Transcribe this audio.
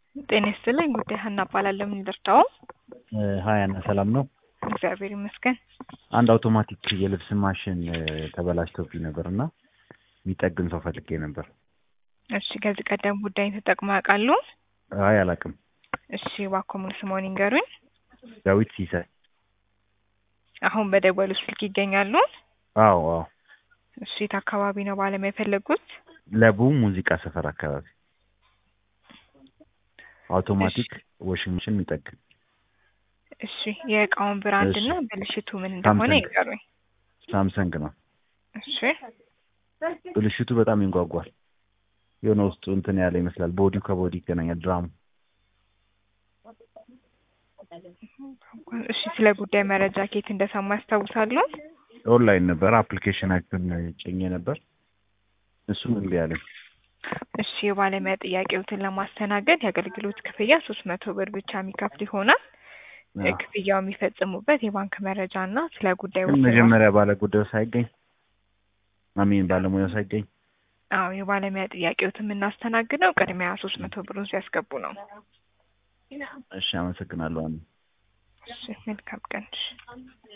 ጤና ይስጥልኝ። ጉዳይ ሀና እባላለሁ። ምን ልርዳው? ሀይ አና ሰላም ነው? እግዚአብሔር ይመስገን። አንድ አውቶማቲክ የልብስ ማሽን ተበላሽቶብኝ ነበር እና የሚጠግን ሰው ፈልጌ ነበር። እሺ፣ ከዚህ ቀደም ጉዳይን ተጠቅመው ያውቃሉ? አይ አላውቅም። እሺ፣ እባክዎ ሙሉ ስምዎን ይንገሩኝ? ዳዊት ሲሳይ። አሁን በደወሉ ስልክ ይገኛሉ? አዎ አዎ። እሺ፣ የት አካባቢ ነው ባለሙያ የፈለጉት? ለቡ ሙዚቃ ሰፈር አካባቢ አውቶማቲክ ዋሽንግ መሽን የሚጠግን እሺ፣ የእቃውን ብራንድ እሺ። እና ብልሽቱ ምን እንደሆነ ሳምሰንግ። ይንገሩኝ? ሳምሰንግ ነው። እሺ፣ ብልሽቱ በጣም ይንጓጓል። የሆነ ውስጡ እንትን ያለ ይመስላል። ቦዲው ከቦዲ ይገናኛል። ድራሙ እሺ። ስለ ጉዳይ መረጃ ከየት እንደሰማ ያስታውሳሉ? ኦንላይን ነበር። አፕሊኬሽናችን ጭኜ ነበር። እሱም እምቢ አለኝ። እሺ የባለሙያ ጥያቄዎትን ለማስተናገድ የአገልግሎት ክፍያ ሶስት መቶ ብር ብቻ የሚከፍል ይሆናል። አዎ። ክፍያው የሚፈጽሙበት የባንክ መረጃ እና ስለ ጉዳዩ ግን መጀመሪያ ባለ ጉዳዩ ሳይገኝ አሚን ባለሙያው ሳይገኝ አዎ የባለሙያ ጥያቄዎትን የምናስተናግደው ቅድሚያ ሶስት መቶ ብሩን ሲያስገቡ ነው። እሺ፣ አመሰግናለሁ። አሜን። እሺ መልካም ቀን። እሺ